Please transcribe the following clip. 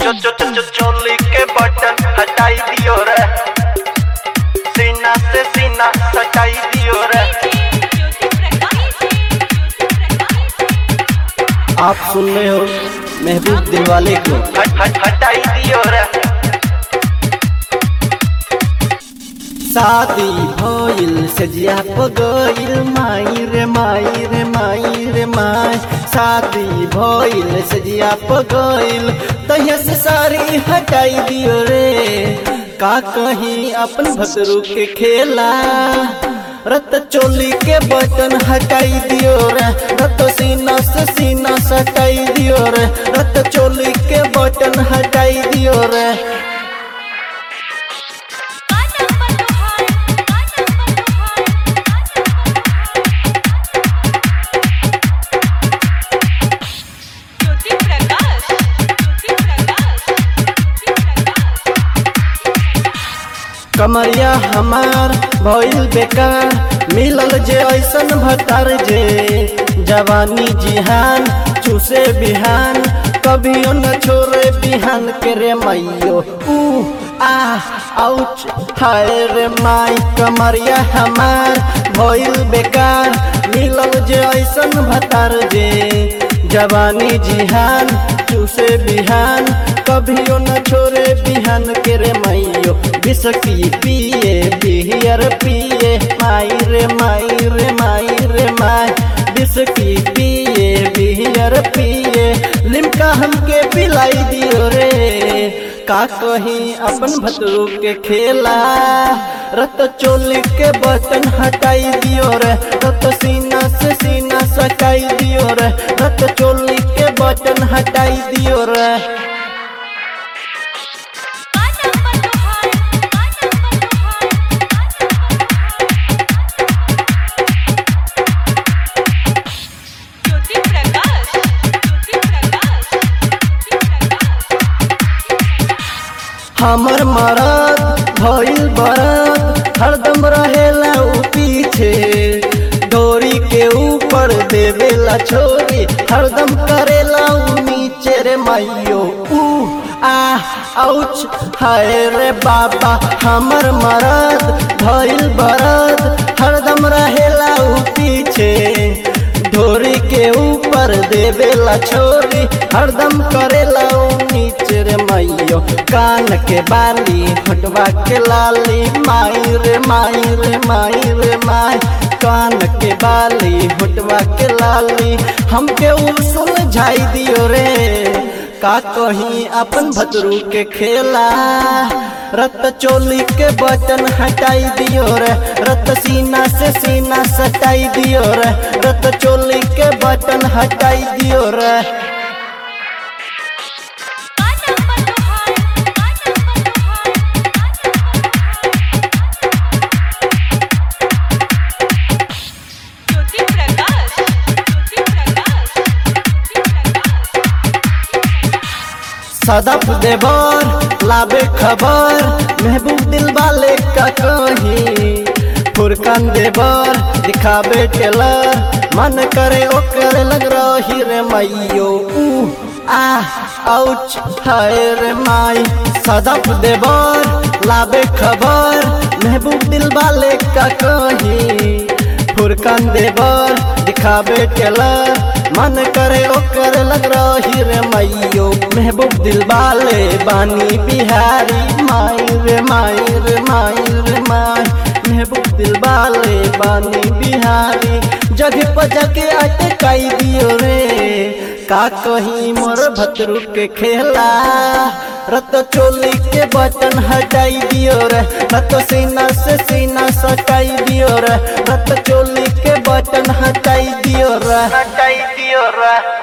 चो चो चो चो चोली के बटन हटाई दियो रे सीना से सीना सटाई दियो रे आप सुन रहे हो महबूब दिलवाले को हट हट हटाई दियो रे शादी भइल सजिया पगइल माई रे माई रे माई रे माई शादी भइल सजिया पगइल तहिया से सारी हटाई दियो रे का कहीं अपन भतरू के खेला रत चोली के बटन हटाई दियो रे रत सीना से सीना सटाई दियो रे रत चोली के बटन हटाई दियो रे कमरिया हमार भइल बेकार मिलल जे ऐसन भतार जे जवानी जिहान चूसे बिहान कभियो न छोड़े बिहान के रे मैयो ऊ आ आउच हाय रे माई कमरिया हमार भइल बेकार मिलल जे ऐसन भतार जे जवानी जिहान चूसे बिहान कभियो न छोड़े बिहान के रे मैयो बिसकी पिए बिहियर पिए माई रे माई रे माई रे माई बिसकी पिए बिहियर पिए लिमका हमके पिलाई दियो रे का कहीं अपन भतरू के खेला रत चोली के बटन हटाई दियो रे रत सीना से सीना सटाई दियो रे रत चोली के बटन हटाई दियो रे हमर मरद भइल बरद हरदम रहेला उ पीछे डोरी के ऊपर देवेला छोरी हरदम करेला उ नीचे रे माइयो ऊ आ आउच हाय रे बाबा हमर मरद भइल बरद हरदम रहेला उ पीछे डोरी के ऊपर देवेला छोरी हरदम करेला उ नीचे रे मैयो कान के बाली हटवा के लाली माई रे माई रे माई रे माई कान के बाली हटवा के लाली हमके उ सुलझाई दियो रे का कहीं अपन भतरू के खेला रत चोली के बटन हटाई दियो रे रत सीना से सीना सटाई दियो रे रत चोली के बटन हटाई दियो रे सदफ देवर लाबे खबर महबूब दिल वाले का कहीं फुरकान देवर दिखाबे टेलर मन करे ओकर लग रही रे मैयो ऊ आ आउच हाय रे माई सदफ देवर लाबे खबर महबूब दिल वाले का कहीं फुरकान देवर दिखाबे टेलर मन करे ओकर लग रही रे मैयो महबूब दिल वाले बानी बिहारी माई रे माई रे माई रे माई महबूब दिल वाले बानी बिहारी जगह पर जाके अटकाई दियो रे का कहीं मोर भतरू के खेला रत चोली के बटन हटाई दियो रे रत सीना से सीना सटाई दियो रे रत चोली के बटन हटाई दियो रे हटाई दियो रे